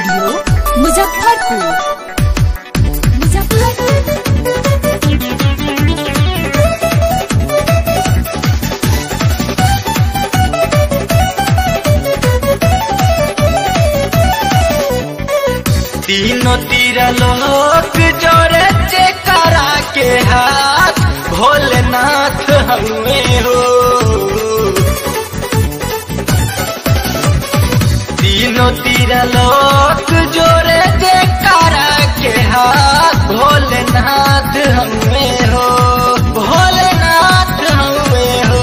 studio Muzaffarpur Muzaffarpur तीनों तीर लोक जोरे करा के हाथ भोलेनाथ हमें हो तीनों तीर लोक जोरे करा के हाथ भोलेनाथ हमें हो भोलेनाथ हमें हो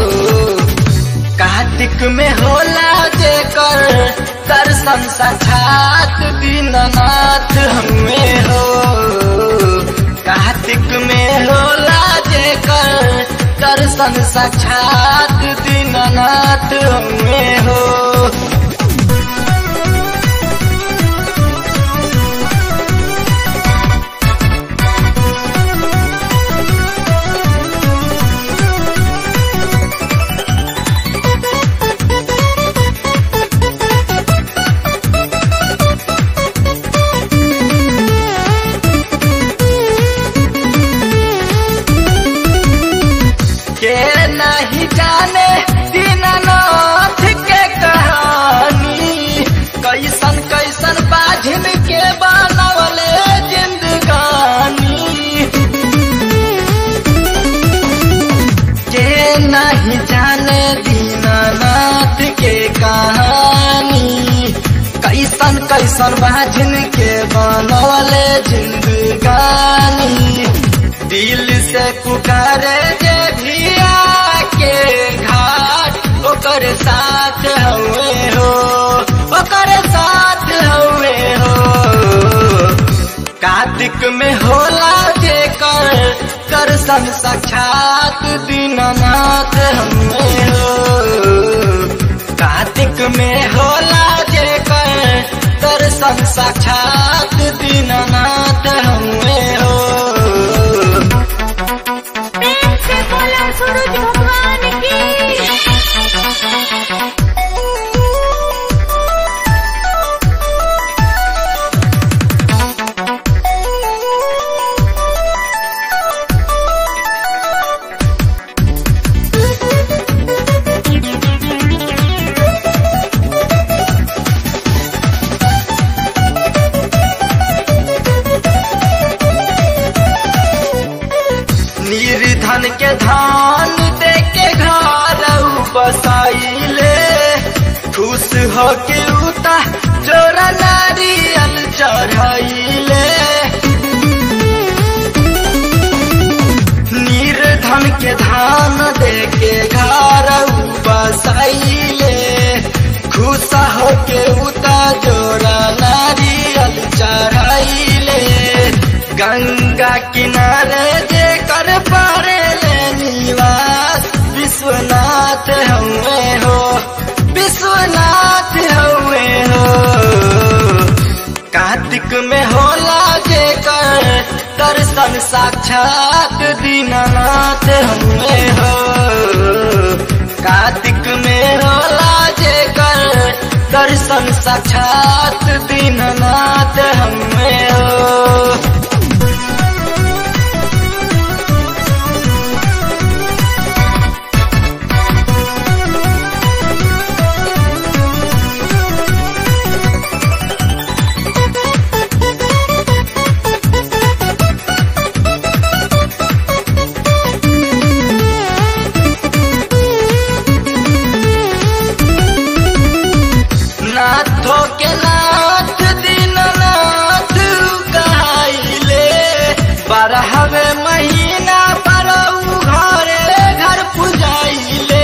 कार्तिक में होला जेकर दर्शन साक्षात दीननाथ हमें हो कार्तिक में होला जेकर दर्शन साक्षात दीननाथ हमें हो के नहीं जाने दीननाथ के कहानी कैसन कैसन बाझिन के बनवले जिंदगानी के नहीं जाने दीननाथ के कहानी कैसन कैसन बाझिन के बनवले जिंदगानी दिल से पुकारे जे भी आके घाट ओकर साथ हवे हो ओकर साथ हवे हो कार्तिक में होला जेकर दर्शन साक्षात दीननाथ हमें हो कार्तिक में होला जेकर दर्शन साक्षात दीननाथ हमें हो प्रेम से बोला सूरज भगवान की निर्धन के धान दे के घर बसाइले खुश हो के उता जोरा नारियल चढ़ाइले निर्धन के धान दे के घर बसाइले खुश हो के उता जोरा नारियल चढ़ाइले गंगा किनारे जेकर पारे ले निवास विश्वनाथ हवे हो विश्वनाथ हवे हो कार्तिक में होला जेकर दर्शन साक्षात दीननाथ हवे हो कार्तिक में होला जेकर दर्शन साक्षात दीननाथ हमें हो नाथो के नाथ दीननाथ कहाइले बारहवे महीना पर उ घरे घर पुजाइले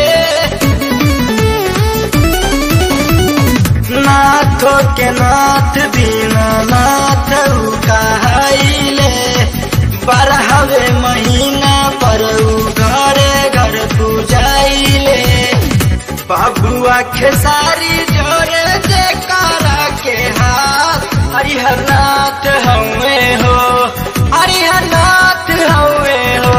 नाथो के नाथ दीननाथ कहाइले बारहवे महीना पर उ घरे घर पुजाइले बाबुआ खेसारी जोरे जे कारा के हाथ हरिहरनाथ हवे हो हरिहरनाथ हवे हो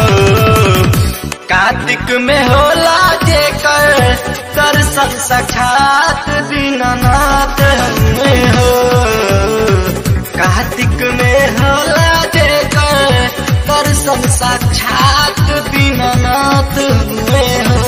कार्तिक में होला जेकर दर्शन साक्षात दीननाथ हमें हो दीनानाथ हुए हो